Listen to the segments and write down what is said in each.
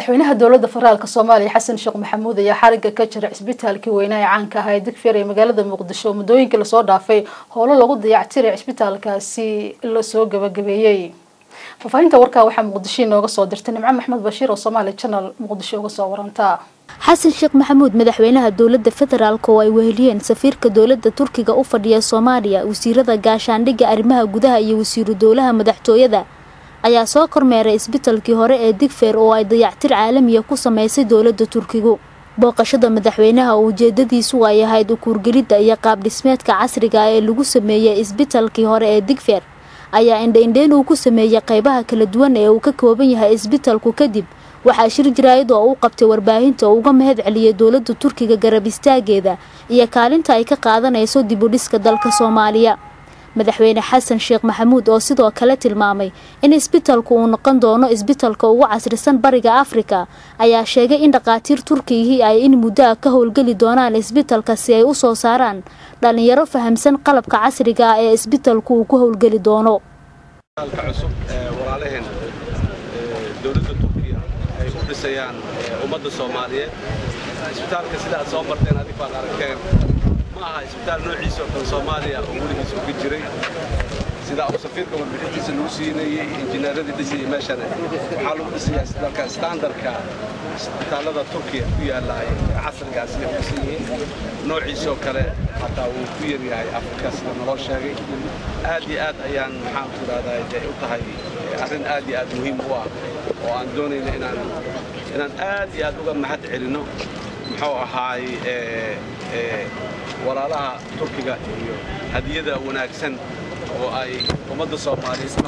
madaxweynaha dowladda federaalk soomaaliya xasan sheekh maxamuud ayaa xariga ka jira cisbitaalkii weynaa ee caanka ahaa ee digfeer ee magaalada muqdisho muddooyinkii lasoo dhaafay howlo lagu dayactiray cisbitaalkaasi lasoo gabagabeeyey faafahinta warkaa waxaa muqdisho inooga soo dirtay nimco maxmed bashiir oo somaali channel muqdisho uga soo waranta xasan sheekh maxamuud madaxweynaha dowladda federaalk oo ay weheliyeen safiirka dowladda turkiga u fadhiya soomaaliya wasiirada gaashaandhigga arrimaha gudaha iyo wasiiru dowlaha madaxtooyada ayaa soo kormeeray isbitalkii hore ee digfeer oo ay dayactir caalamiya ku sameysay dowladda turkigu booqashada madaxweynaha oo ujeedadiisu ay ahayd ukuurgelidda iyo qaabdhismeedka casriga ah ee lagu sameeyey isbitalkii hore ee digfeer ayaa indha-indheyn uu ku sameeyey qeybaha kala duwan ee uu ka kooban yahay isbitalku kadib waxaa shir jaraayad oo u qabtay warbaahinta oo uga mahad celiyay dowladda turkiga garab istaageeda iyo kaalinta ay ka qaadanayso dib u dhiska dalka soomaaliya madaxweyne xasan sheekh maxamuud oo sidoo kale tilmaamay in isbitalku uu noqon doono isbitalka ugu casrisan bariga afrika ayaa sheegay in dhakhaatiir turkigihii ay in muddo ah ka howlgeli doonaan isbitalka si ay u soo saaraan dhalinyaro fahamsan qalabka casriga ah ee isbitalku uu ku howlgeli doono cusub walaalaheen dowladda turkiya ay u dhisayaan ummadda soomaaliyeed isbitaalka sida aad soo marteen adig baad aragteen ma aha isbitaal noociisa oo kale soomaaliya oo weligiis uga jiray sida uu safiirka warbixintiisa lagu siinayey injineeradii dhisayay meeshana waxaa lagu dhisayaa isbitaalka standarka isbitaallada turkiya ku yaalla ay casrigaas ay u dhisan yihiin noociisoo kale xataa wuu ku yaryahay afrika sida naloo sheegay aad iyo aad ayaan maxaan ku idhahdaa day u tahay arrin aad iyo aad muhiim u ah oo aan doonayno inaan inaan aad iyo aad uga mahad celinno muxuu ahaay walaalaha turkiga iyo hadiyada wanaagsan oo ay ummadda soomaaliyeed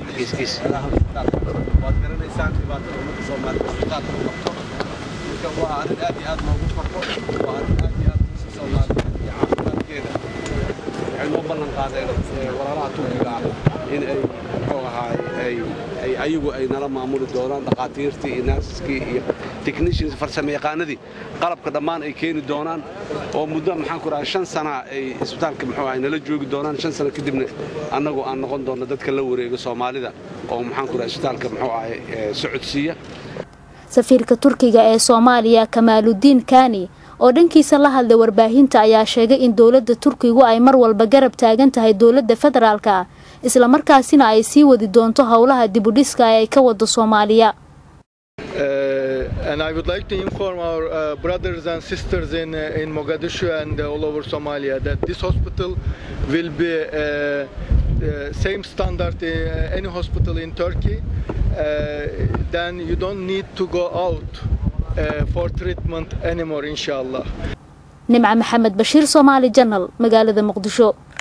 waad garanaysaan dhibaatada ummadda soomaaliyeed isbitaalka u qabto marka waa arrin aad iyo aad loogu farko waa arrin aad iyo aad si soomaaliyeed iyo caafimaadkeeda waxay noo ballan qaadeen walaalaha turkiga ah in ay muxuu ahaay ay ay ayagu ay nala maamuli doonaan dhakhaatiirtii iyo naasiskii iyo technicians farsamo yaqaanadii qalabka dhammaan ay keeni doonaan oo muddo maxaan ku dhahay shan sana ay isbitaalka muxuu ahay nala joogi doonaan shan sano kadibna annagu aan noqon doonno dadka la wareega soomaalida oo maxaan ku dhahay isbitaalka muxuu ahay socodsiiya safiirka turkiga ee soomaaliya kamaaludiin kani oo dhankiisa la hadlay warbaahinta ayaa sheegay in dowladda turkigu ay mar walba garab taagan tahay dowladda federaalka islamarkaasina ay sii wadi doonto howlaha dibudhiska ee ay ka wado soomaaliya Uh, and I would like to inform our uh, brothers and sisters in, uh, in Mogadishu and all over Somalia that this hospital will be same standard in any hospital in Turkey. then you don't need to go out for treatment anymore, inshallah. nimca maxamed bashiir soomaali janal magaalada muqdisho